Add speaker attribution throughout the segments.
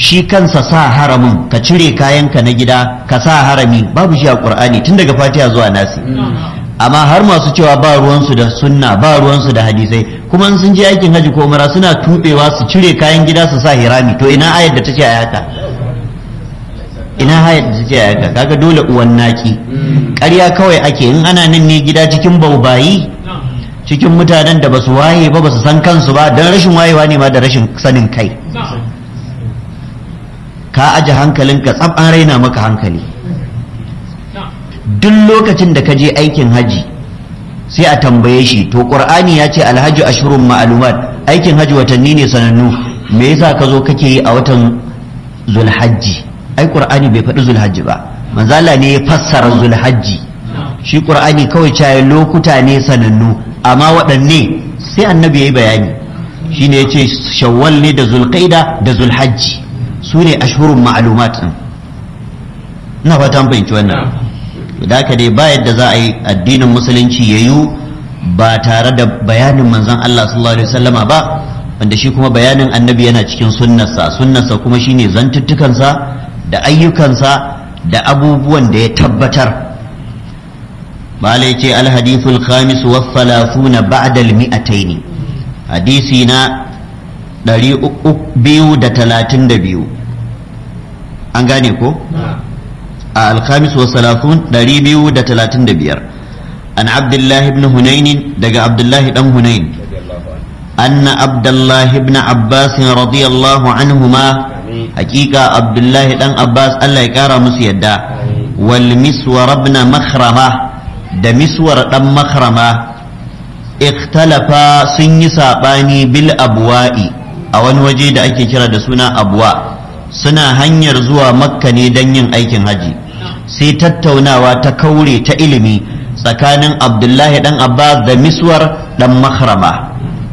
Speaker 1: shi kansa sa haramin ka cire kayanka na gida ka sa harami babu shi a qur'ani tun daga fatiha zuwa nasi amma har masu cewa ba ruwansu da sunna ba ruwansu da hadisai kuma in sun je aikin haji ko umara suna tubewa su cire kayan gida su sa hirami to ina ayar da ta ce a haka ina ayar da ta ce a haka kaga dole uwan naki ƙarya kawai ake in ana nan ne gida cikin baubayi cikin mutanen da basu waye ba basu san kansu ba don rashin wayewa ne ma da rashin sanin kai ka aje hankalinka tsab an raina maka hankali duk lokacin da ka je aikin haji sai a tambaye shi to qur'ani ya ce alhaji ashurun ma'lumat aikin haji watanni ne sanannu me yasa ka zo kake yi a watan zulhajji ai qur'ani bai faɗi zulhajji ba manzo Allah ne ya fassara zulhajji shi qur'ani kawai caye lokuta ne sanannu amma waɗanne sai annabi yayi bayani shine yace shawwal ne da zulqaida da zulhajji su ne ashurun ma'lumat ina fatan fahimci wannan da haka dai ba yadda za a yi addinin musulunci ya yi ba tare da bayanin manzon Allah sallallahu alaihi wasallama ba wanda shi kuma bayanin annabi yana cikin sunnarsa sunnarsa kuma shine zantuttukansa da ayyukansa da abubuwan da ya tabbatar malai ce alhadithul khamis wa thalathuna ba'da al-mi'atayn hadisi na 232 an gane ko a alkhamis wa salafun ɗari biyu da talatin da biyar an abdullahi ibn hunainin daga abdullahi dan hunain anna abdullahi ibn abbas radiyallahu anhuma hakika abdullahi dan abbas allah ya kara musu yadda wal miswar ibn makhrama da miswar dan makhrama ikhtalafa sun yi sabani bil abwa'i a wani waje da ake kira da suna abwa suna hanyar zuwa makka ne don yin aikin haji sai tattaunawa ta kaure ta ilimi tsakanin abdullahi dan abbas da miswar dan makhrama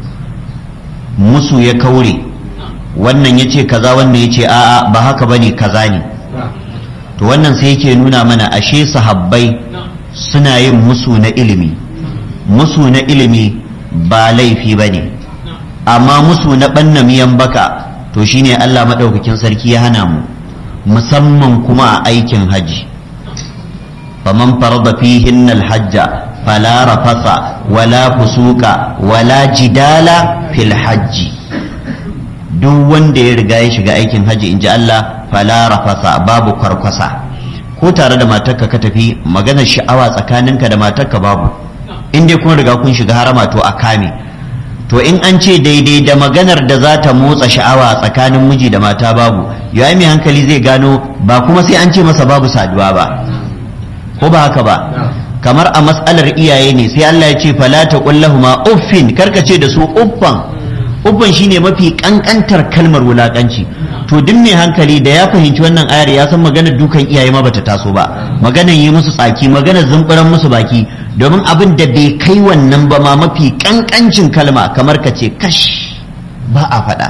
Speaker 1: musu ya kaure wannan ya ce kaza wannan ya ce a'a ba haka bane kaza ne to wannan sai yake nuna mana ashe sahabbai suna yin musu na ilimi musu na ilimi ba laifi bane amma musu na ɓanna miyan baka to shine Allah maɗaukakin sarki ya hana mu musamman kuma a aikin haji faman farada fihin alhajja fala rafasa wala fusuka wala jidala fil hajji duk wanda ya riga ya shiga aikin haji inji Allah fala rafasa babu kwarkwasa ko tare da matarka ka tafi maganar sha'awa tsakaninka da matarka babu in dai kun riga kun shiga harama to a kame to in an ce daidai da maganar da za ta motsa sha'awa tsakanin miji da mata babu yayi mai hankali zai gano ba kuma sai an ce masa babu saduwa ba ko ba haka ba kamar a matsalar iyaye ne sai Allah ya ce fala taqul lahumu uffin karka ce da su uffan uffan shine mafi kankantar kalmar wulakanci to duk mai hankali da ya fahimci wannan ayar ya san maganar dukan iyaye ma bata taso ba maganar yi musu tsaki maganar zumburan musu baki domin abin da bai kai wannan ba ma mafi kankancin kalma kamar ka ce kash ba a faɗa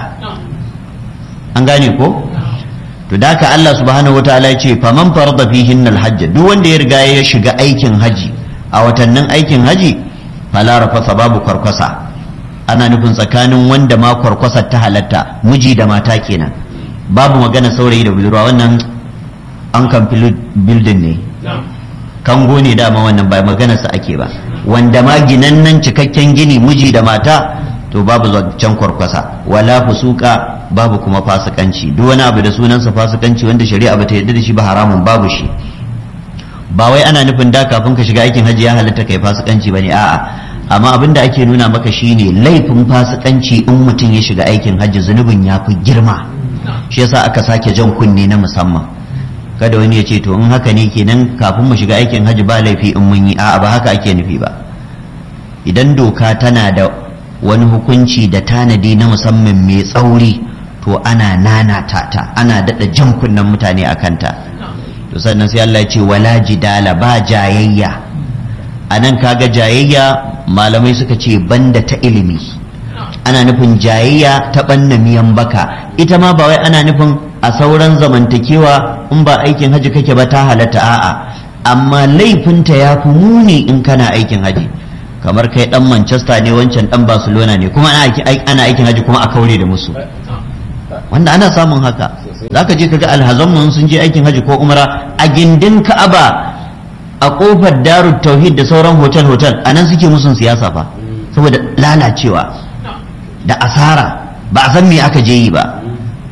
Speaker 1: an gane ko to da ka Allah subhanahu wataala ya ce faman farada fihin alhajj duk wanda ya riga ya shiga aikin haji a watannin aikin haji fala rafasa babu kwarkwasa ana nufin tsakanin wanda ma kwarkwasa ta halatta miji da mata kenan babu magana saurayi da budurwa wannan an kan bildin ne kango ne dama wannan ba maganarsa ake ba wanda ma ginannan cikakken gini miji da mata to babu zancen kwarkwasa wala fusuka babu kuma fasikanci duk wani abu da sunansa fasikanci wanda shari'a bata yarda da shi ba haramun babu shi ba wai ana nufin da kafin ka shiga aikin hajji ya halatta kai fasikanci bane a'a amma abin da ake nuna maka shine laifin fasikanci in mutum ya shiga aikin hajji zunubin ya fi girma shi yasa aka sake jan kunne na musamman kada wani ya ce to in haka ne kenan kafin mu shiga aikin hajji ba laifi in mun yi a'a ba haka ake nufi ba idan doka tana da wani hukunci da tanadi na musamman mai tsauri to ana nanata ta ana daɗa jan kunnen mutane a kanta to sannan sai Allah ya ce wala jidala ba jayayya a nan kaga jayayya malamai suka ce banda ta ilimi ana nufin jayayya ta ɓanna miyan baka ita ma ba wai ana nufin a sauran zamantakewa in ba aikin haji kake ba ta halatta a'a amma laifinta ya fi muni in kana aikin haji kamar kai dan manchester ne wancan dan barcelona ne kuma ana aikin haji kuma a kaure da musu wanda ana samun haka za ka je ka ga alhazanmu sun je aikin haji ko umra a gindin ka'aba a kofar darut tauhid da sauran hotel hotel a nan suke musun siyasa fa saboda lalacewa da asara ba a san me aka je yi ba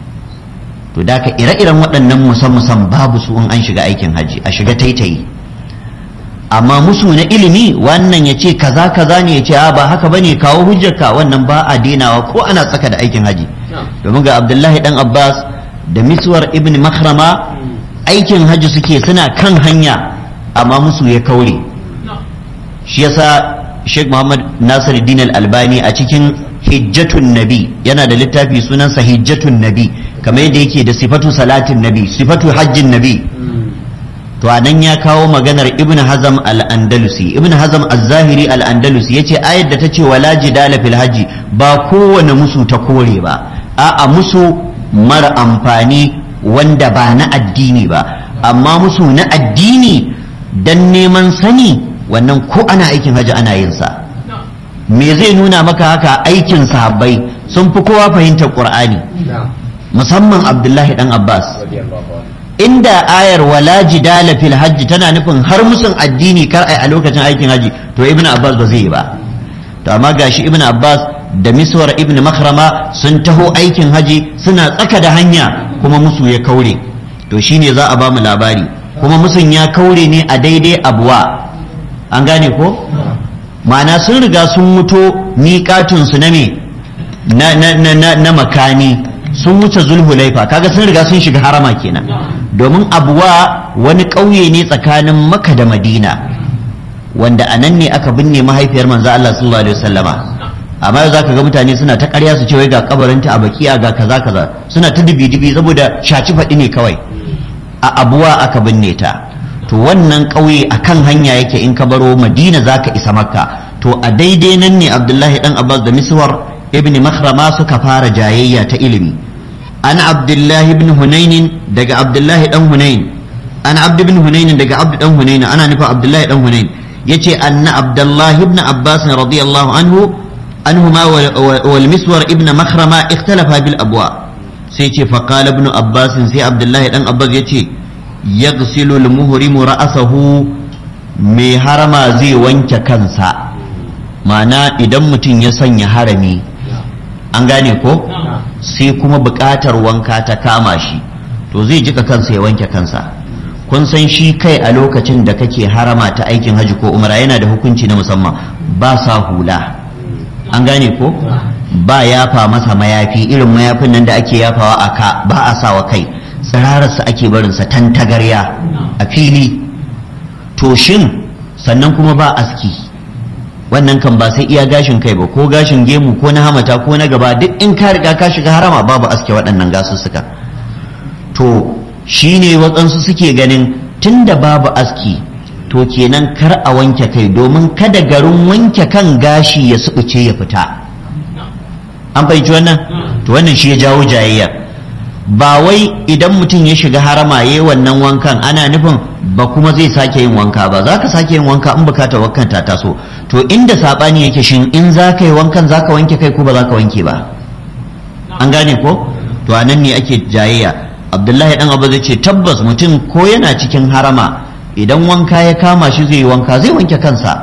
Speaker 1: to da ka ire-iren waɗannan musan babu su in an shiga aikin haji a shiga taitayi amma musu na ilimi wannan ya ce kaza kaza ne ya ce a ba haka bane kawo hujjarka wannan ba a denawa ko ana tsaka da aikin haji domin ga abdullahi dan abbas da miswar ibn makrama aikin haji suke suna kan hanya amma musu ya kaure shi yasa sheikh muhammad nasiruddin al-albani a cikin hijjatun nabi yana da littafi sunansa hijjatun nabi kamar yadda yake da sifatu salatin nabi sifatu hajjin nabi to anan ya kawo maganar ibn hazam al-andalusi ibn hazam az-zahiri al-andalusi yace ayar da ta ce wala jidala fil haji ba kowane musu ta kore ba a'a musu mara amfani wanda ba na addini ba amma musu na addini dan neman sani wannan ko ana aikin haji ana yin sa me zai nuna maka haka aikin sahabbai sun fi kowa fahimtar qur'ani musamman abdullahi dan abbas inda ayar wala jidala fil hajji tana nufin har musun addini kar ai a lokacin aikin haji to ibn abbas ba zai yi ba to amma gashi ibn abbas da miswar ibn makhrama sun taho aikin haji suna tsaka da hanya kuma musu ya kaure to shine za a ba mu labari kuma musun ya kaure ne a daidai abuwa an gane ko ma'ana sun riga sun muto miƙatunsu na me na, na, na, na, na makani sun wuce zulhulaifa kaga sun riga sun shiga harama kenan domin abuwa wani ƙauye ne tsakanin maka da madina wanda a nan ne aka binne mahaifiyar manzo Allah sallallahu alaihi wasallama amma yau zaka ga mutane suna ta ƙarya su ce wai ga kabarinta a bakiya ga kaza kaza suna ta dibi dibi saboda shaci faɗi ne kawai a abuwa aka binne ta to wannan ƙauye a kan hanya yake in ka baro madina za ka isa makka to a daidai nan ne abdullahi dan abbas da miswar ibn makhrama suka fara jayayya ta ilimi an abdullahi ibn hunainin daga abdullahi dan hunain an abd ibn hunain daga abd dan hunain ana nufa abdullahi dan hunain yace anna abdullahi ibn abbas radiyallahu anhu anhuma wal miswar ibn makhrama ikhtalafa bil abwa sai ce faqala ibn abbas sai abdullahi dan abbas yace yaghsilu al-muhrimu ra'sahu mai harama zai wanke kansa ma'ana idan mutum ya sanya harami an gane ko sai kuma buƙatar wanka ta kama shi to zai jika kansa ya wanke kansa kun san shi kai a lokacin da kake harama ta aikin haji ko umra yana da hukunci na musamman ba sa hula an gane ko ba yafa masa mayafi irin mayafin nan da ake yafawa a ka ba a sawa kai tsirararsa ake barinsa tantagarya a fili to shin sannan kuma ba aski wannan kan ba sai iya gashin kai ba ko gashin gemu ko na hamata ko na gaba duk in ka riga ka shiga harama babu aske waɗannan gasussuka to shine waɗansu suke ganin tunda babu aski to kenan kar a wanke kai domin kada garin wanke kan gashi ya suɓuce ya fita an fahimci wannan to wannan shi ya jawo jayayya ba wai idan mutum ya shiga harama ya yi wannan wankan ana nufin ba kuma zai sake yin wanka ba za ka sake yin wanka in bukatar wankan ta taso to inda saɓani yake shin in za ka yi wankan za ka wanke kai ko ba za ka wanke ba an gane ko to a nan ne ake jayayya abdullahi dan abu zai ce tabbas mutum ko yana cikin harama idan wanka ya kama shi zai yi wanka zai wanke kansa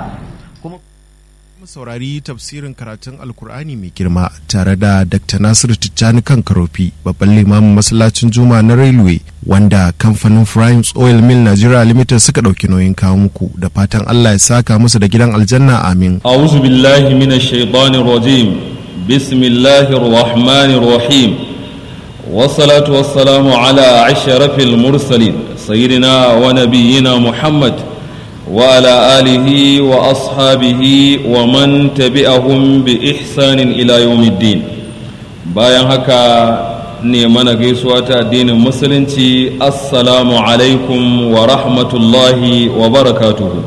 Speaker 2: saurari tafsirin karatun alkur'ani mai girma tare da dr nasiru tijjani kan karofi babban limamin masallacin juma na railway wanda kamfanin primes oil mill nigeria limited suka ɗauki nauyin kawo muku da fatan allah ya saka musu da gidan aljanna amin
Speaker 3: a'udhu billahi minash shaitanir rajim bismillahir rahmanir rahim والصلاة والسلام على أشرف المرسلين سيدنا ونبينا محمد وعلى آله وأصحابه ومن تبعهم بإحسان إلى يوم الدين bayan haka ne mana gaisuwa ta addinin musulunci assalamu alaikum wa rahmatullahi wa barakatuhu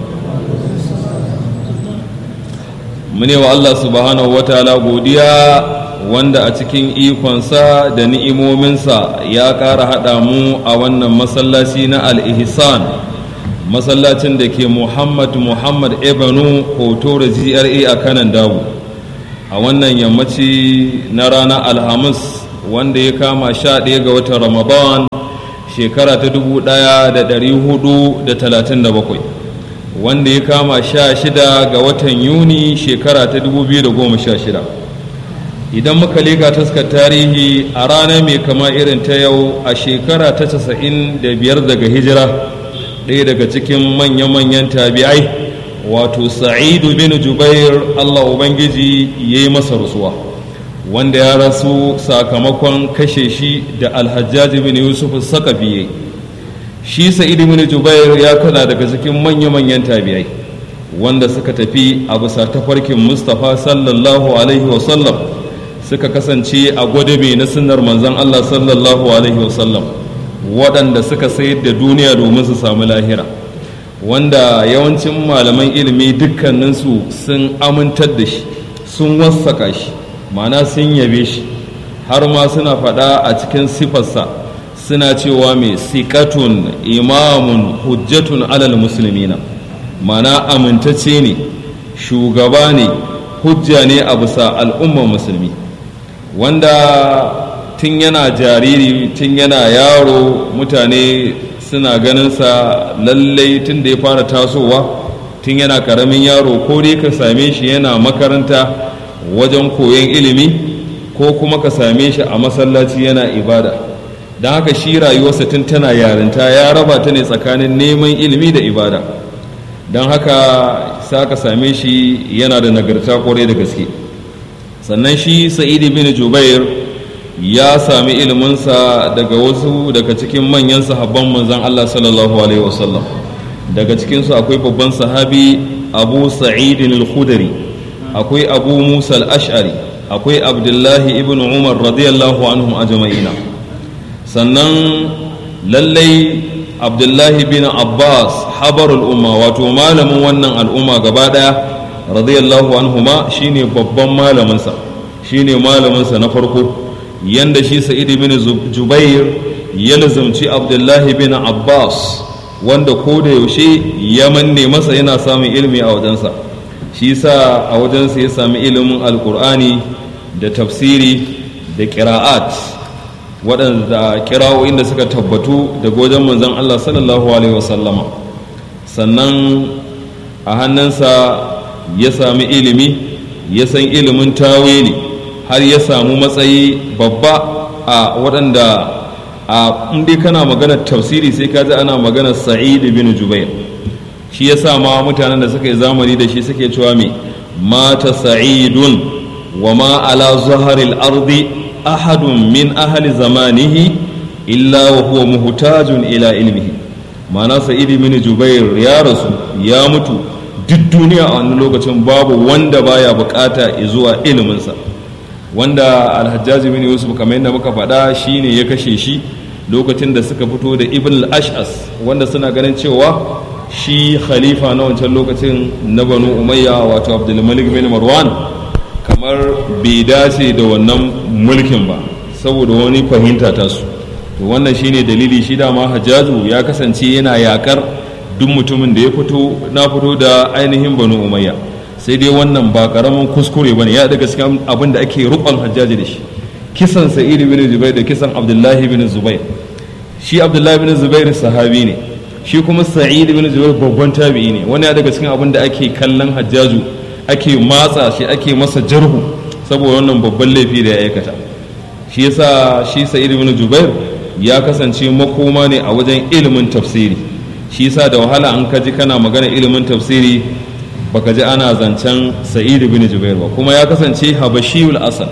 Speaker 3: mune wa Allah subhanahu wa ta'ala godiya wanda a cikin ikonsa da ni'imominsa ya ƙara haɗa mu a wannan masallaci na al-ihsan masallacin da ke muhammad muhammad ebanu hoto da gra a kanan dawo a wannan yammaci na ranar alhamis wanda ya kama sha ɗaya ga watan ramadan shekara ta dubu ɗaya da ɗari hudu da talatin da bakwai wanda ya kama sha shida ga watan yuni shekara ta dubu biyu da goma sha shida idan muka leka taskar tarihi a rana mai kama irin ta yau a shekara ta casa'in da biyar daga hijira ɗaya daga cikin manya-manyan tabi'ai wato sa'idu bin jubair allah ubangiji ya yi masa rasuwa wanda ya rasu sakamakon kashe shi da alhajjaji bin yusuf sakafi shi sa'idu bin jubair ya kana daga cikin manya-manyan tabi'ai wanda suka tafi a bisa tafarkin mustapha sallallahu alaihi wasallam suka kasance a gwadabe na sunnar manzon allah sallallahu alaihi wasallam waɗanda suka sayar da duniya domin su samu lahira wanda yawancin malaman ilimi dukkaninsu sun amintar da shi sun wassaka shi mana sun yabe shi har ma suna faɗa a cikin sifarsa suna cewa mai sikatun imamun hujjatun alal musulmina mana amintacce ne shugaba ne hujja ne a bisa al'ummar musulmi wanda tun yana jariri tun yana yaro mutane suna ganinsa lallai tun da ya fara tasowa tun yana karamin yaro ko dai ka same shi yana makaranta wajen koyon ilimi ko kuma ka same shi a masallaci yana ibada don haka shi rayuwarsa tun tana yarinta ya raba ta ne tsakanin neman ilimi da ibada don haka sa ka same shi yana da nagarta kwarai da gaske sannan shi sa'idi bin jubair ya sami iliminsa daga wasu daga cikin manyan sahabban manzan Allah sallallahu alaihi wasallam daga cikinsu akwai babban sahabi abu sa'idin al-khudari akwai abu musa al-ash'ari akwai abdullahi ibn umar radiyallahu anhum ajma'ina sannan lallai abdullahi bin abbas habarul umma wato malamin wannan al'umma gaba daya radiyallahu anhuma shine babban malaminsa shine malaminsa na farko yanda shi sa'id bin jubair ya lazumci abdullahi bin abbas wanda ko da yaushe ya manne masa yana samun ilimi a wajensa shi sa a wajensa ya sami ilimin alkur'ani da tafsiri da kira'at waɗanda kira'o'in da suka tabbatu daga wajen manzon allah sallallahu alaihi wasallama sannan a hannunsa ya sami ilimi ya san ilimin tawili har ya samu matsayi babba a waɗanda a dai kana maganar tafsiri sai ka ji ana maganar sa'id bin jubair shi ya sa ma mutanen da suka yi zamani da shi suke cewa me mata sa'idun wa ma ala zaharil ardi ahadun min ahli zamanihi illa wa huwa muhtajun ila ilmihi ma'ana sa'id bin jubair ya rasu ya mutu duk duniya a wani lokacin babu wanda baya bukata zuwa iliminsa wanda alhajjaji bin yusuf kamar yadda muka faɗa shine ya kashe shi lokacin da suka fito da ibn al-ash'as wanda suna ganin cewa shi khalifa na wancan lokacin na banu umayya wato abdulmalik bin marwan kamar bai dace da wannan mulkin ba saboda wani fahimta ta su to wannan shine dalili shi dama hajjaju ya kasance yana yakar duk mutumin da ya fito na fito da ainihin banu umayya sai dai wannan ba karamin kuskure bane ya daga cikin abin da ake rukon hajjaji da shi kisan sa'id bin zubair da kisan abdullahi bin zubair shi abdullahi bin zubair sahabi ne shi kuma sa'id bin zubair babban tabi'i ne wani ya daga cikin abin da ake kallon hajjaju ake matsa shi ake masa jarhu saboda wannan babban laifi da ya aikata shi yasa shi sa'id bin zubair ya kasance makoma ne a wajen ilimin tafsiri shi yasa da wahala an kaji kana magana ilimin tafsiri baka ji ana zancen sa'id bin jubair ba kuma ya kasance habashiyul asal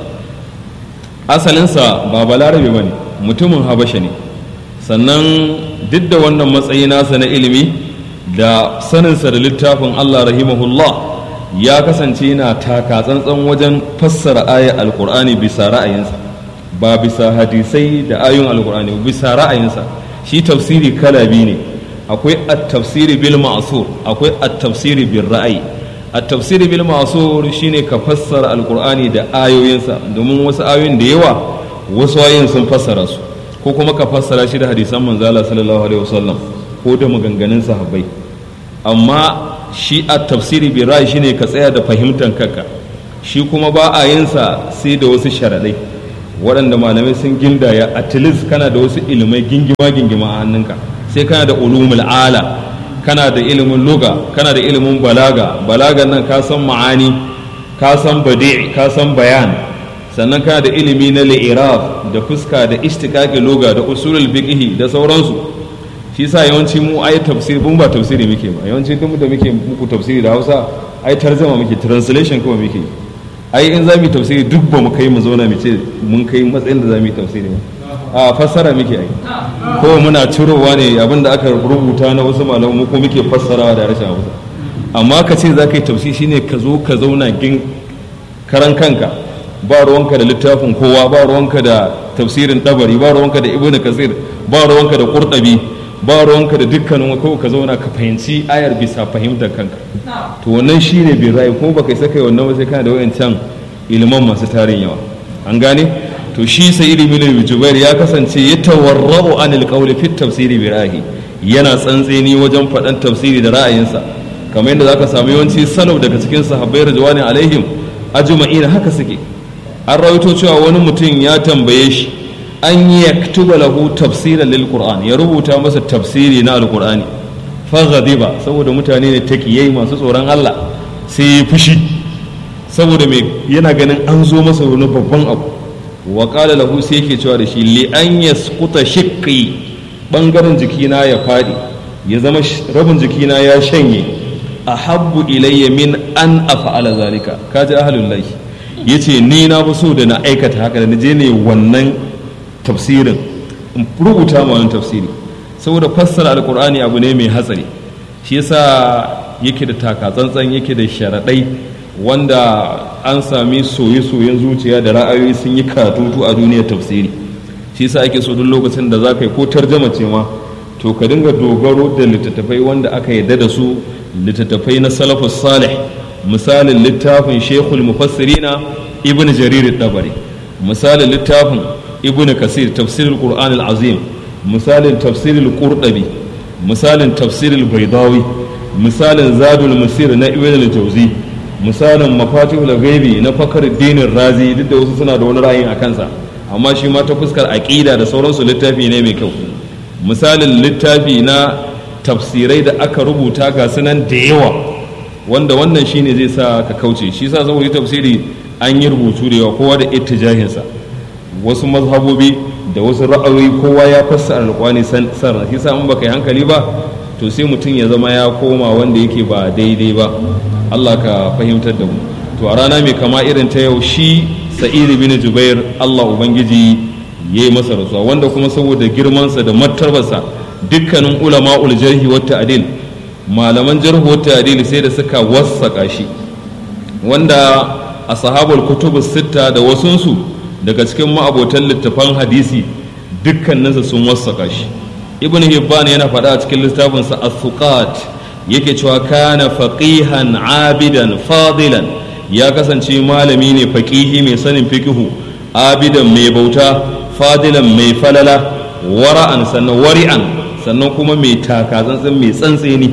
Speaker 3: asalinsa ba balarabe ba ne mutumin habasha ne sannan duk da wannan matsayi nasa na ilimi da saninsa da littafin allah rahimahullah ya kasance yana taka tsantsan wajen fassara ayar alkur'ani bisa ra'ayinsa ba bisa hadisai da ayoyin alkur'ani bisa ra'ayinsa shi tafsiri kala biyu ne akwai at-tafsiri bil ma'sur akwai at-tafsiri bil ra'ayi at-tafsiri bil ma'sur shine ka fassara alqur'ani da ayoyinsa domin wasu ayoyin da yawa wasu ayoyin sun fassara su ko kuma ka fassara shi da hadisan manzala sallallahu alaihi wasallam ko da maganganun sahabbai amma shi at-tafsiri bil ra'ayi shine ka tsaya da fahimtar kanka shi kuma ba a yin sa sai da wasu sharadai waɗanda malamai sun gindaya at least kana da wasu ilimai gingima gingima a hannunka sai kana da ulumul ala kana da ilimin luga kana da ilimin balaga balagan nan ka san ma'ani ka san badi ka san bayan sannan kana da ilimi na li'iraf da fuska da istiqaqi luga da usulul fiqh da sauransu shi sa yawanci mu ai tafsiri mun ba tafsiri muke ba yawanci duk da muke muku tafsiri da Hausa ai tarzama muke translation kuma muke ai in zamu tafsiri duk ba mu kai mu zauna mu ce mun kai matsayin da zamu tafsiri ba a fassara muke ai ko muna cirowa ne abinda aka rubuta na wasu malamu ko muke fassarawa da harshen Hausa amma ka ce za ka yi tafsiri shine ka zo ka zauna gin karan kanka ba ruwanka da littafin kowa ba ruwanka da tafsirin dabari ba ruwanka da ibnu kasir ba ruwanka da qurtabi ba ruwanka da dukkanin ko ka zauna ka fahimci ayar bisa fahimtar kanka to wannan shine bin ra'ayi kuma baka saka wannan ba sai kana da wayancan iliman masu tarin yawa an gane to shi sa'id ibn jubair ya kasance ya tawarra'u anil qawli fi tafsiri bi ra'ayi yana tsantseni wajen faɗan tafsiri da ra'ayinsa kamar yadda zaka samu yawanci salaf daga cikin sahabbai ridwani alaihim ajma'in haka suke an rawaito cewa wani mutum ya tambaye shi an yaktuba lahu tafsiran lil qur'an ya rubuta masa tafsiri na alqur'ani fa ghadiba saboda mutane ne takiyai masu tsoron Allah sai ya fushi saboda me yana ganin an zo masa wani babban abu wa qala lahu sai yake cewa da shi li an yasquta shiqqi bangaren jikina ya fadi ya zama rabin jikina ya shanye ahabbu ilayya min an af'ala zalika kaji ahlul lahi yace ni na fi so da na aikata haka da na je ne wannan tafsirin in rubuta ma wani tafsiri saboda fassara alkur'ani abu ne mai hatsari shi yasa yake da takatsantsan yake da sharaɗai wanda an sami soye-soyen zuciya da ra'ayoyi sun yi katutu a duniyar tafsiri shi yasa ake so duk lokacin da za ka yi ko tarjama ce ma to ka dinga dogaro da littattafai wanda aka yarda da su littattafai na salafus salih misalin littafin shekul mufassirina ibn jarir dabari misalin littafin ibn kasir tafsirul qur'an al-azim misalin tafsirul qurdabi misalin tafsirul baydawi misalin zadul musir na ibn al-jawzi misalin mafatihul ghaibi na fakhruddin razi duk da wasu suna da wani ra'ayin a kansa amma shi ma ta fuskar aqida da sauransu littafi ne mai kyau misalin littafi na tafsirai da aka rubuta ga sunan da yawa wanda wannan shine zai sa ka kauce shi sa saboda tafsiri an yi rubutu da yawa kowa da ittijahinsa wasu mazhabobi da wasu ra'ayoyi kowa ya fassara alƙwani san shi sa in baka yi hankali ba to sai mutum ya zama ya koma wanda yake ba daidai ba Allah ka fahimtar da mu to a rana mai kama irin ta yau shi sa'id bin jubair Allah ubangiji ya yi masa rasuwa wanda kuma saboda girmansa da martabarsa dukkanin ulama'ul jarhi wa ta'dil malaman jarhu wa ta'dil sai da suka wassaka shi wanda a sahabul kutubus sitta da wasunsu daga cikin ma'abotan littafan hadisi dukkaninsa sun wassaka shi ibn hibban yana faɗa a cikin littafinsa as-suqat yake cewa kana faqihan abidan fadilan ya kasance malami ne faqihi mai sanin fiqhu abidan mai bauta fadilan mai falala wara'an sannan wari'an sannan kuma mai takatsantsin mai tsantseni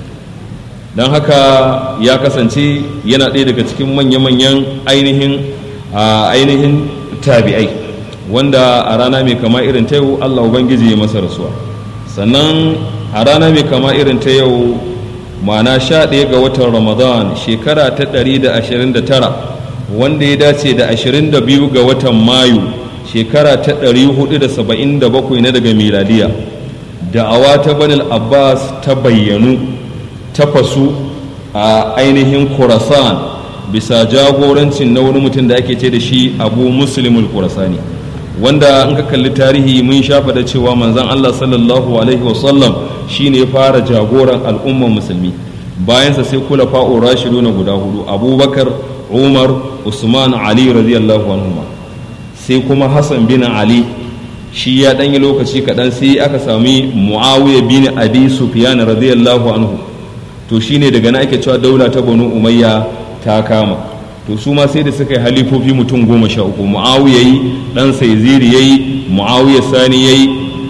Speaker 3: don haka ya kasance yana ɗaya daga cikin manya-manyan ainihin ainihin tabi'ai wanda a rana mai kama irin ta yau allah ubangiji ya masa rasuwa sannan a rana mai kama irin ta yau mana sha ɗaya ga watan ramadan shekara ta ɗari da ashirin da tara wanda ya dace da ashirin da biyu ga watan mayu shekara ta ɗari hudu da saba'in da bakwai na daga miladiya da'awa ta banil abbas ta bayyanu ta fasu a ainihin khurasan bisa jagorancin na wani mutum da ake ce da shi abu muslimul kurasani wanda in ka kalli tarihi mun shafa da cewa manzon allah sallallahu alaihi wasallam shine ya fara jagoran al'ummar musulmi bayansa sai kula fa'o rashidu na guda hudu abubakar umar usman ali radiyallahu anhuma sai kuma hassan bin ali shi ya ɗanyi lokaci kaɗan sai aka sami muawiya bin abi sufyan radiyallahu anhu to shine daga na ake cewa daula ta banu umayya ta kama to su ma sai da suka yi halifofi mutum goma sha uku muawiya yi dan saiziri yayi muawiya sani yayi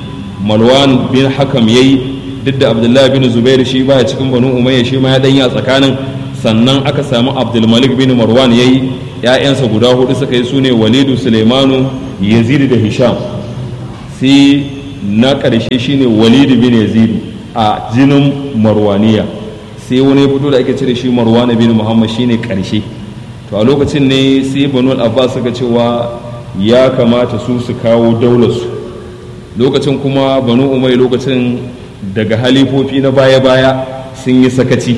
Speaker 3: malwan bin hakam yayi duk da abdullahi bin zubair shi baya cikin banu umayya shi ma ya danya tsakanin sannan aka samu abdulmalik bin marwan yayi ya'yansa guda hudu suka yi sune walidu sulaimanu yazid da hisham sai na ƙarshe shine walid bin yazid a jinin marwaniya sai wani ya fito da ake cire shi marwana bin muhammad shine ƙarshe to a lokacin ne sai banu abbas suka cewa ya kamata su su kawo daularsu lokacin kuma banu umai lokacin daga halifofi na baya-baya sun yi sakaci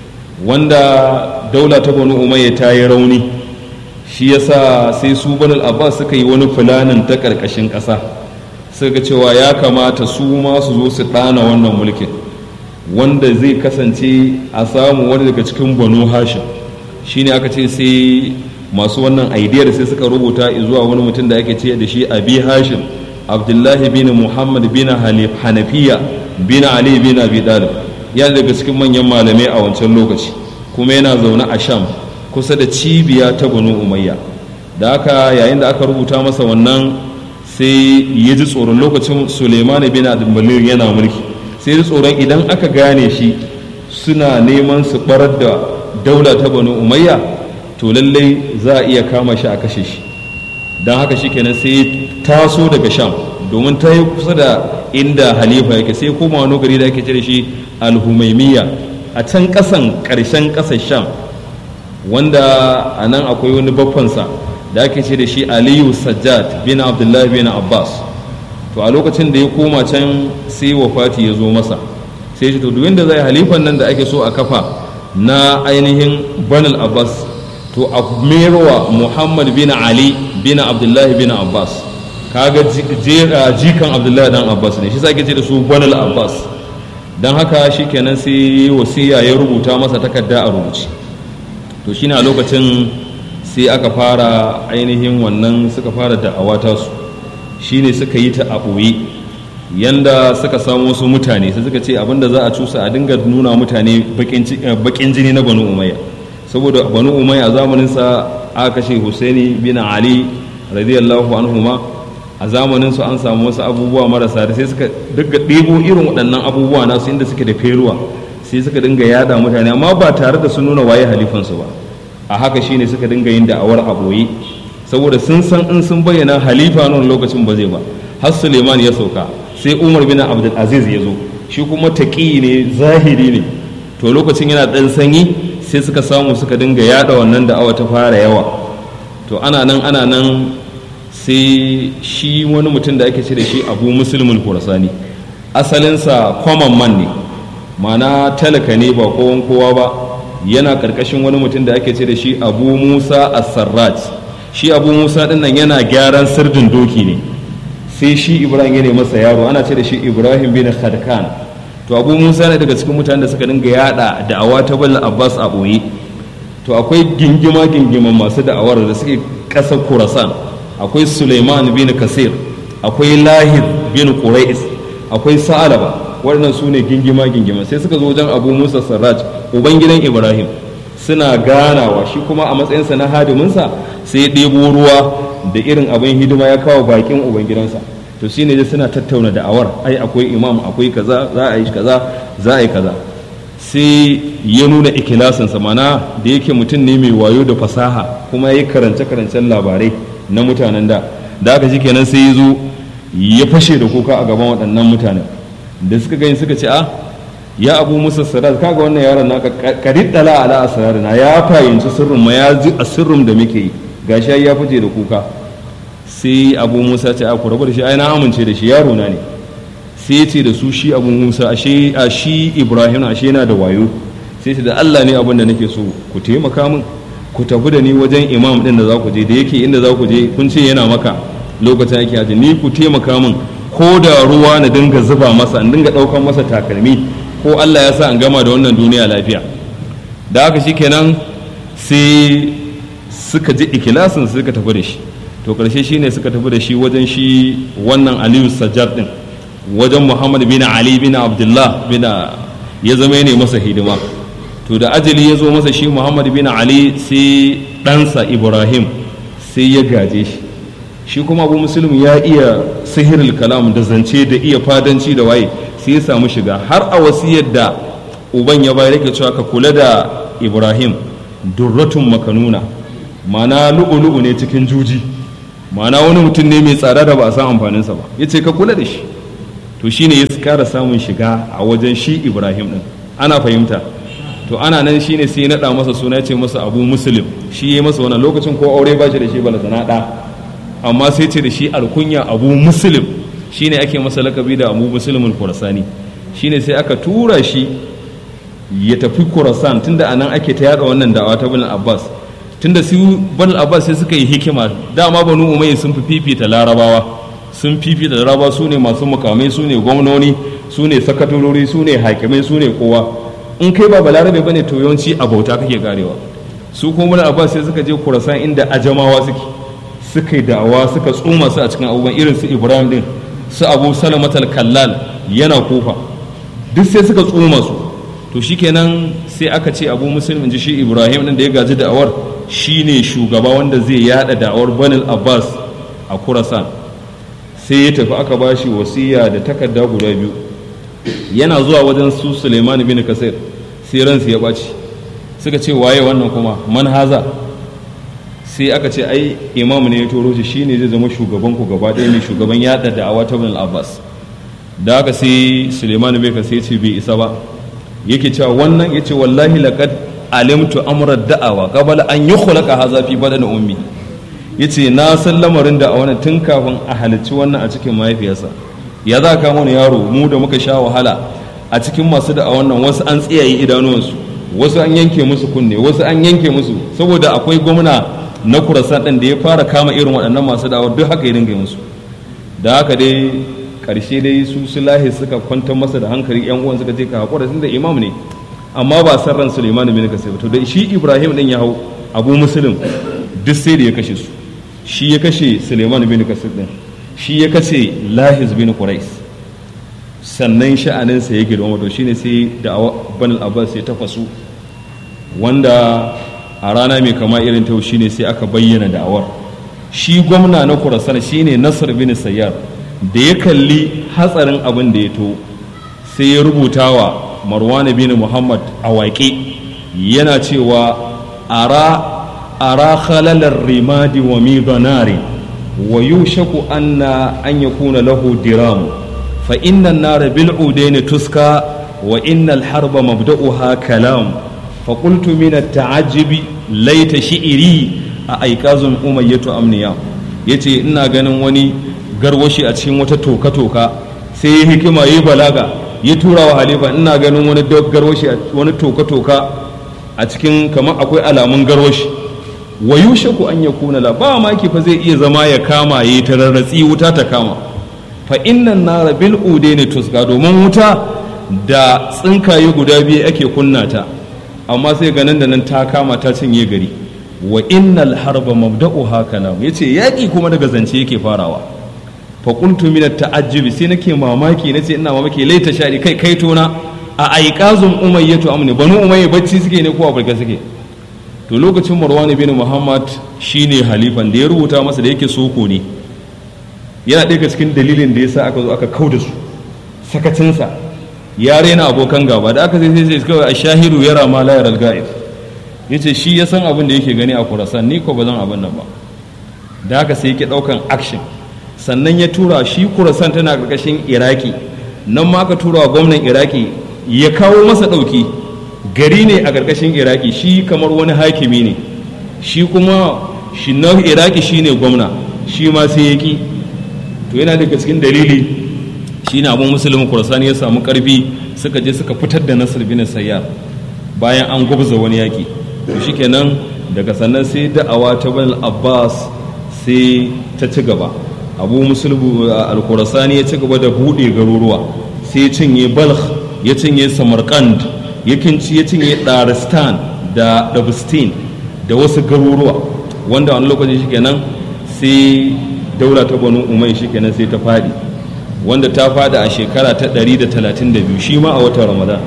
Speaker 3: wanda daula ta banu umayya ta yi rauni shi yasa sai su banu abbas suka yi wani fulanin ta ƙarƙashin ƙasa suka cewa ya kamata su ma su zo su ɗana wannan mulkin wanda zai kasance a samu wani daga cikin banu hashim shine aka ce sai masu wannan aidiyar sai suka rubuta zuwa wani mutum da ake ce da shi abi hashim abdullahi bin muhammad bin hanafiya bin ali bin abi dalib yana daga cikin manyan malamai a wancan lokaci kuma yana zaune a sham kusa da cibiya ta banu umayya da haka yayin da aka rubuta masa wannan sai ya ji tsoron lokacin suleiman bin abdulmalir yana mulki sai ji tsoron idan aka gane shi suna neman su barar da daula ta banu umayya to lallai za a iya kama shi a kashe shi don haka shi kenan sai taso daga sham domin ta yi kusa da inda halifa yake sai koma wani gari da ake cire shi alhumaimiyya a can kasan karshen kasar sham wanda a nan akwai wani baffansa da ake ce da shi aliyu sajjad bin abdullahi bin abbas to a lokacin da ya koma can sai wafati ya zo masa sai shi to duk da zai halifan nan da ake so a kafa na ainihin banal abbas to a merowa muhammad bin ali bin abdullahi bin abbas kaga jikan abdullahi dan abbas ne shi sake ce da su banal abbas don haka shi kenan sai wasiya ya rubuta masa takarda a rubuce to shine a lokacin sai aka fara ainihin wannan suka fara da'awa ta su shine suka yi ta a ɓoye yanda suka samu wasu mutane sai suka ce abinda za a cusa a dinga nuna mutane bakin jini na banu umayya saboda banu umayya a zamaninsa aka kashe husaini bin ali radiyallahu anhuma a zamanin su an samu wasu abubuwa marasa da sai suka dinga ɗebo irin waɗannan abubuwa nasu inda suke da feruwa sai suka dinga yada mutane amma ba tare da su nuna waye halifansu ba a haka shine suka dinga yin da'awar a ɓoye saboda sun san in sun bayyana halifa nan lokacin ba zai ba har suleiman ya sauka sai umar bin abdul aziz ya zo shi kuma taƙi ne zahiri ne to lokacin yana ɗan sanyi sai suka samu suka dinga yada wannan da'awa ta fara yawa to ana nan ana nan sai shi wani mutum da ake ce da shi abu musulmin kurasani asalinsa common man ne mana talaka ne ba kowan kowa ba yana karkashin wani mutum da ake ce da shi abu musa as-sarraj shi abu musa din nan yana gyaran sirdin doki ne sai shi ibrahim ya ne masa yaro ana ce da shi ibrahim bin khadkan to abu musa ne daga cikin mutanen da suka dinga yada da'awa ta bal abbas a boye to akwai gingima gingiman masu da'awar da suke ƙasar kurasan akwai suleiman bin kasir akwai lahid bin qurai's akwai sa'alaba waɗannan su ne gingima gingima sai suka zo wajen abu musa sarraj ubangidan ibrahim suna ganawa shi kuma a matsayinsa na hadiminsa sai ya ɗebo ruwa da irin abin hidima ya kawo bakin ubangidansa to shine dai suna tattauna da'awar ai akwai imam akwai kaza za a yi kaza za a yi kaza sai ya nuna ikilasinsa mana da yake mutum ne mai wayo da fasaha kuma ya yi karance-karancen labarai na mutanen da da aka ji kenan sai ya zo ya fashe da kuka a gaban waɗannan mutanen da suka gani suka ce a ya abu musa sadat kaga wannan yaron naka kariddala ala asrarina ya fahimci sirrin ma ya ji a sirrin da muke yi gashi ya fice da kuka sai abu musa ce a ku rabu da shi ai na amince da shi yaro na ne sai ce da su shi abu musa ashe a shi ibrahim ashe yana da wayo sai ce da allah ne abin da nake so ku taimaka min ku tafi da ni wajen imam din da za ku je da yake inda za ku je kun ce yana maka lokacin ake haji ni ku taimaka min ko da ruwa na dinga zuba masa in dinga ɗaukan masa takalmi ko allah ya sa an gama da wannan duniya lafiya da haka shi kenan sai suka ji ikilasin suka tafi da shi to karshe shine suka tafi da shi wajen shi wannan aliyu sajjad din wajen muhammad bin ali bin abdullah bin ya zama ne masa hidima to da ajali ya zo masa shi muhammad bin ali sai ɗansa ibrahim sai ya gaje shi shi kuma abu musulmi ya iya sihirul kalam da zance da iya fadanci da waye sai ya samu shiga har a wasiyar da uban ya bayar yake cewa ka kula da ibrahim durratun makanuna mana lu'ulu'u ne cikin juji ma'ana wani mutum ne mai tsada da ba a san amfaninsa ba ya ce ka kula da shi to shine ya kara samun shiga a wajen shi ibrahim din ana fahimta to ana nan shine sai ya naɗa masa suna ce masa abu muslim shi ya masa wannan lokacin ko aure ba shi da shi bala sana ɗa amma sai ce da shi alkunya abu muslim shine ake masa lakabi da abu muslimul kurasani shine sai aka tura shi ya tafi kurasan tunda anan ake ta yada wannan da'awa ta bin abbas tunda su bin abbas sai suka yi hikima dama banu umayya sun fi fifita larabawa sun fifita larabawa su ne masu mukamai su ne gwamnoni su ne sakatorori su ne hakimai su ne kowa in kai ba balarabe bane to yawanci a bauta kake karewa su kuma bin abbas sai suka je kurasan inda ajamawa suke suka yi da'awa suka tsoma su a cikin abubuwan irin su ibrahim din su abu salamatal kallal yana kofa duk sai suka tsoma su to shikenan sai aka ce abu muslim in ji shi ibrahim din da ya gaji da'awar shine shugaba wanda zai yada da'awar banil abbas a kurasan sai ya tafi aka ba shi wasiya da takarda guda biyu yana zuwa wajen su suleiman bin kasir sai ransu ya ɓaci suka ce waye wannan kuma manhaza sai aka ce ai imam ne ya toro shi shine zai zama shugaban ku gaba ɗaya ne shugaban yada da'awa ta banil abbas da aka sai suleiman bin kasir ce bai isa ba yake cewa wannan yace wallahi laqad alimtu amra da'awa qabla an yukhlaqa hadha fi badan ummi yace na san lamarin da a wannan tun kafin a halicci wannan a cikin mahaifiyarsa ya za ka mana yaro mu da muka sha wahala a cikin masu da a wannan wasu an tsiyaye idanuwansu wasu an yanke musu kunne wasu an yanke musu saboda akwai gwamna na kurasan din da ya fara kama irin waɗannan masu da'awar duk haka ya dinga musu da haka dai karshe dai su sulahi suka kwantar masa da hankali yan uwan suka ce ka hakura tun da imam ne amma ba san ran Sulaiman bin Kasir to da shi Ibrahim din ya hau Abu Muslim duk sai da ya kashe su shi ya kashe Sulaiman bin Kasir din shi ya kashe Lahiz bin Quraish sannan sha'anin sa ya girma to shine sai da Banal Abbas ya tafasu wanda a rana mai kama irin ta shine sai aka bayyana da'awar shi gwamna na Khurasan shine Nasr bin Sayyar da ya kalli hatsarin abin da ya to sai ya rubuta wa marwan bin muhammad a waƙe yana cewa ara ara khalalar rimadi wa midanari wa yushaku anna an yakuna lahu diram fa inna an-nar bil udaini tuska wa inna al-harba mabda'uha kalam fa qultu min at-ta'ajjubi laita shi'iri a aikazun umayyatu amniya yace ina ganin wani garwashi a cikin wata toka-toka sai ya hikima ya balaga ya tura wa halifa ina ganin wani garwashi wani toka-toka a cikin kamar akwai alamun garwashi wa yushaku an ya kuna la ba maki fa zai iya zama ya kama ya yi tararratsi wuta ta kama fa innan nara bil ude ne tuska domin wuta da tsinkaye guda biyu ake kunna ta amma sai ganin da nan ta kama ta cinye gari wa innal harba mabda'uha kalam yace yaki kuma daga zance yake farawa fa qultu min at-ta'ajjub sai nake mamaki nace ina mamaki laita shari kai kai tona a aiqazum umayyatu amni banu umayya bacci suke ne ko a barka suke to lokacin marwan bin muhammad shine halifan da ya rubuta masa da yake soko ne yana ɗaya cikin dalilin da yasa aka zo aka kauda su sakacinsa ya rena abokan gaba da aka sai sai kawai a shahiru yara ma la yaral ga'ib yace shi ya san abin da yake gani a kurasan ni ko ba zan abin nan ba da haka sai yake ɗaukan action sannan ya tura shi kurasan tana ƙarƙashin iraki nan ma aka tura wa gwamnan iraki ya kawo masa ɗauki gari ne a ƙarƙashin iraki shi kamar wani hakimi ne shi kuma shi na iraki shi ne gwamna shi ma sai ya ƙi to yana daga cikin dalili shi ne abin musulmin kurasani ya samu ƙarfi suka je suka fitar da nasir bin sayyar bayan an gwabza wani yaƙi to shi kenan daga sannan sai da'awa ta bani abbas sai ta ci gaba abu musulbu al-kurasani ya ci gaba da buɗe garuruwa sai ya cinye balkh ya cinye samarkand ya cinye daristan da dabistin da wasu garuruwa wanda wani lokaci shikenan sai daula ta banu umai shikenan sai ta fadi wanda ta fadi a shekara ta 132 shi ma a watan ramadan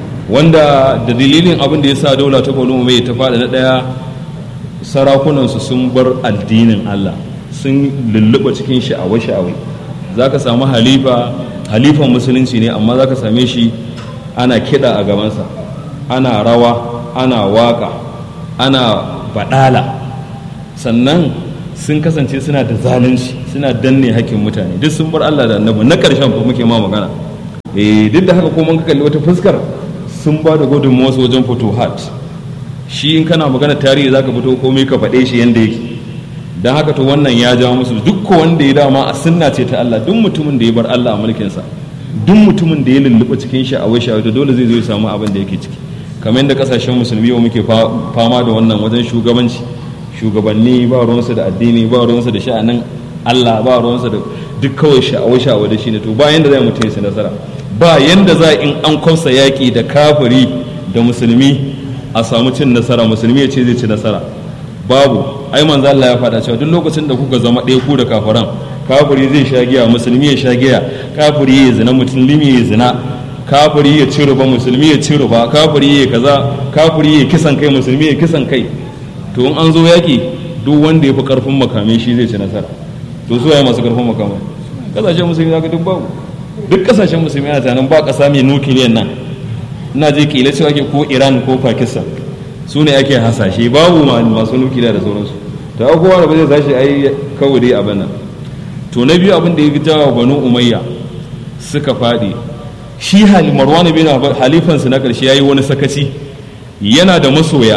Speaker 3: wanda da dalilin abin da ya sa daula ta banu umai ta fadi na daya sarakunansu sun bar addinin allah sun lulluɓa cikin sha'awa-sha'awai za ka samu halifa halifan musulunci ne amma za ka same shi ana kiɗa a gabansa ana rawa ana waka ana baɗala sannan sun kasance suna da zalunci suna danne hakkin mutane duk sun bar Allah da annabi na karshen fa muke ma magana eh duk da haka ko mun kalli wata fuskar sun ba da gudunmawa wajen futuhat shi in kana magana tarihi zaka fito komai ka faɗe shi yanda yake dan haka to wannan ya jawo musu duk wanda ya dama a sunna ce ta Allah duk mutumin da ya bar Allah a mulkin sa duk mutumin da ya lulluɓa cikin sha'awai sha'awai dole zai zo ya samu abin da yake ciki kamar yadda kasashen musulmi yau muke fama da wannan wajen shugabanci shugabanni ba ruwansu da addini ba ruwansu da sha'anin Allah ba ruwansu da duk kawai sha'awai sha'awai da shi ne to ba yanda zai mutum ya nasara ba yanda za in an kwamsa yaƙi da kafiri da musulmi a samu cin nasara musulmi ya ce zai ci nasara babu ai manzo Allah ya faɗa cewa duk lokacin da kuka zama ɗaya ku da kafiran kafiri zai sha giya musulmi ya sha giya kafiri ya zina musulmi ya zina kafiri ya ci ruba musulmi ya ci ruba kafiri ya kaza kafiri ya kisan kai musulmi ya kisan kai to in an zo yaki duk wanda ya fi karfin makamai shi zai ci nasara to su waye masu karfin makamai kasashen musulmi zaka duk babu duk kasashen musulmi ana tunanin ba kasa mai nukiliyan nan ina je kila cewa ke ko iran ko pakistan su ne ake hasashe babu masu nukiliya da sauransu ta kowa da ba zai tashi ai kawai dai abin nan to na biyu abin da ya jawo banu umayya suka faɗi shi marwan bin halifansu na ƙarshe ya yi wani sakaci yana da masoya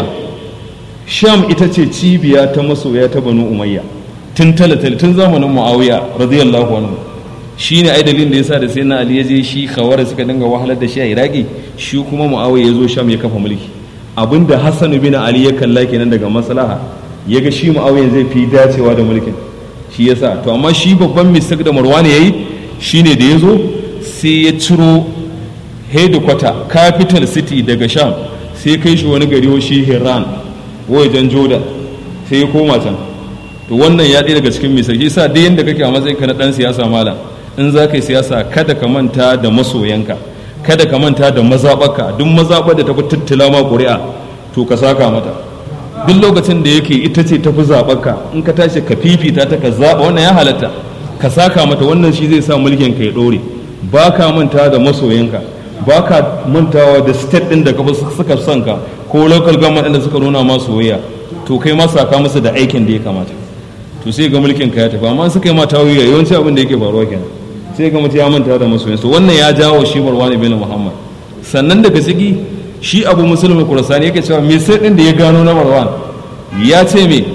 Speaker 3: sham ita ce cibiya ta masoya ta banu umayya tun talatal tun zamanin muawiya radiyallahu anhu shi ne ai dalilin da yasa da sai na ali ya je shi khawara suka dinga wahalar da shi a iraki shi kuma muawiya ya zo sham ya kafa mulki abinda hassan bin ali ya kalla kenan daga maslaha ya ga shi muawiya zai fi dacewa da mulkin shi yasa to amma shi babban mistake da marwan yayi shine da ya zo sai ya ciro headquarter capital city daga sham sai kai shi wani gari shi hiran wajen jordan sai ya koma can to wannan ya ɗaya daga cikin misali sa duk yadda kake a matsayin ka na ɗan siyasa malam in za ka yi siyasa kada ka manta da masoyanka kada ka manta da mazaɓaka duk mazaɓar da ta fi tattala ma ƙuri'a to ka saka mata duk lokacin da yake ita ce tafi zaɓarka in ka tashi ka fifita ta ka zaɓa wannan ya halatta ka saka mata wannan shi zai sa mulkin ka ya ɗore ba ka manta da masoyanka ba ka mantawa da state ɗin da ka suka son ka ko local government da suka nuna ma soyayya to kai ma saka musu da aikin da ya kamata to sai ga mulkin ka ya tafi amma suka yi ma tawiya yawanci abin da yake faruwa kenan sai ga mutum ya manta da masoyansa wannan ya jawo shi marwan bin muhammad sannan daga ciki shi abu musulmi kurasani yake cewa me sai din da ya gano na marwan ya ce me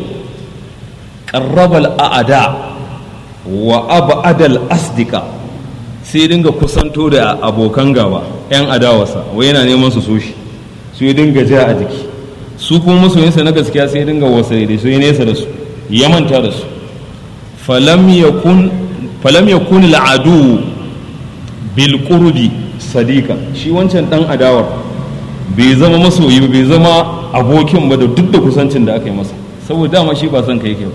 Speaker 3: qarrabal a'ada wa abadal asdika sai dinga kusanto da abokan gaba yan adawarsa wai yana neman su so shi su ya dinga ja a jiki su kuma masoyinsa na gaskiya sai dinga wasai da su ya nesa da su ya manta da su falam yakun falam yakun al'adu bil qurbi sadika shi wancan dan adawar bai zama masoyi bai zama abokin ba da duk da kusancin da aka yi masa saboda dama shi ba son ka yake ba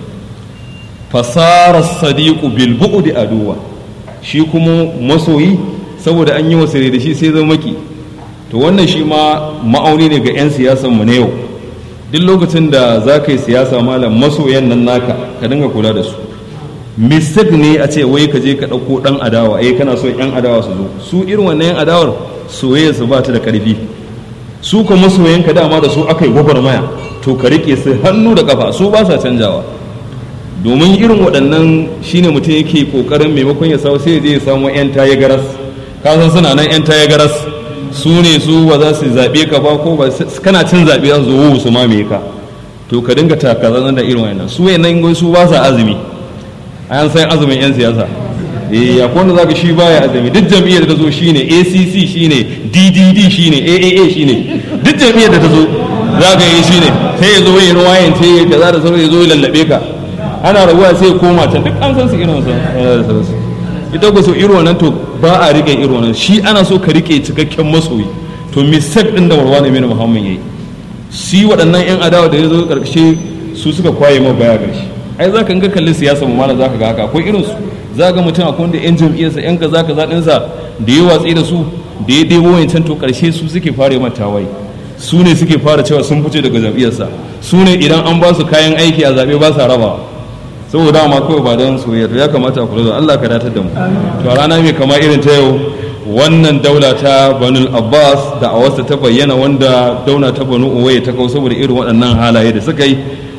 Speaker 3: fasara sadiqu bil bu'di aduwa shi kuma masoyi saboda an yi wasa da shi sai zama maki to wannan shi ma ma'auni ne ga 'yan siyasan mu na yau duk lokacin da za ka yi siyasa malam masoyan nan naka ka dinga kula da su mistake ne a ce wai ka je ka ɗauko ɗan adawa eh kana so 'yan adawa su zo su irin wannan 'yan adawar soyayya su ba ta da ƙarfi su ka masoyanka dama da su aka yi gwagwarmaya to ka riƙe su hannu da ƙafa su ba sa canjawa domin irin waɗannan shine mutum yake ƙoƙarin maimakon ya samu sai ya je ya samu 'yan taye garas ka san suna nan 'yan taye garas su ne su ba za su zaɓe ka ba ko ba kana cin zaɓe za su zo su mamaye ka to ka dinga takazan da irin wannan su wayannan su ba sa azumi an san azumin 'yan siyasa eh ya wanda zaka shi baya azumi duk jam'iyyar da ta zo shine ACC shine DDD shine AAA shine duk jam'iyyar da ta zo zaka yi shine sai ya zo ya ruwayan ce ya kaza da sauran ya zo ya lallabe ka ana rabuwa sai ya koma can duk an san su irin su ita ku so irin wannan to ba a rike irin wannan shi ana so ka rike cikakken masoyi to mistake din da warwana mai Muhammad yayi shi waɗannan yan adawa da ya zo karshe su suka kwaye ma baya gashi ai zaka ga kalli siyasa mu mana zaka ga haka akwai irin su za ga mutum akwai wanda yan jam'iyyarsa yan kaza kaza ɗinsa da ya watsi da su da ya debo wancan to karshe su suke fara mata tawaye su ne suke fara cewa sun fice daga jam'iyyarsa su ne idan an ba su kayan aiki a zaɓe ba sa rabawa saboda ma kawai ba don soyayya to ya kamata a kula da Allah ka datar da mu to a rana mai kama irin ta yau wannan daula ta banul abbas da a wasu ta bayyana wanda daula ta banu uwaye ta kawo saboda irin waɗannan halaye da suka yi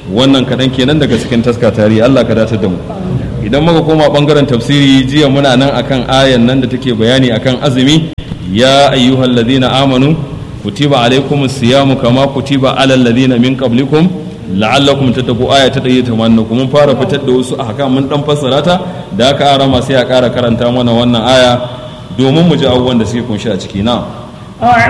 Speaker 3: wannan kaɗan kenan daga cikin taska tarihi Allah ka dace da mu idan muka koma bangaren tafsiri jiya muna nan akan ayan nan da take bayani akan azumi ya ayyuhal ladina amanu kutiba alaikumus siyamu kama kutiba alal ladina min qablikum la'allakum tattaqu aya ta 180 mun fara fitar da wasu ahkam mun dan fassara ta da aka arama sai a ƙara karanta mana wannan aya domin mu ji abubuwan da suke kunshi a ciki na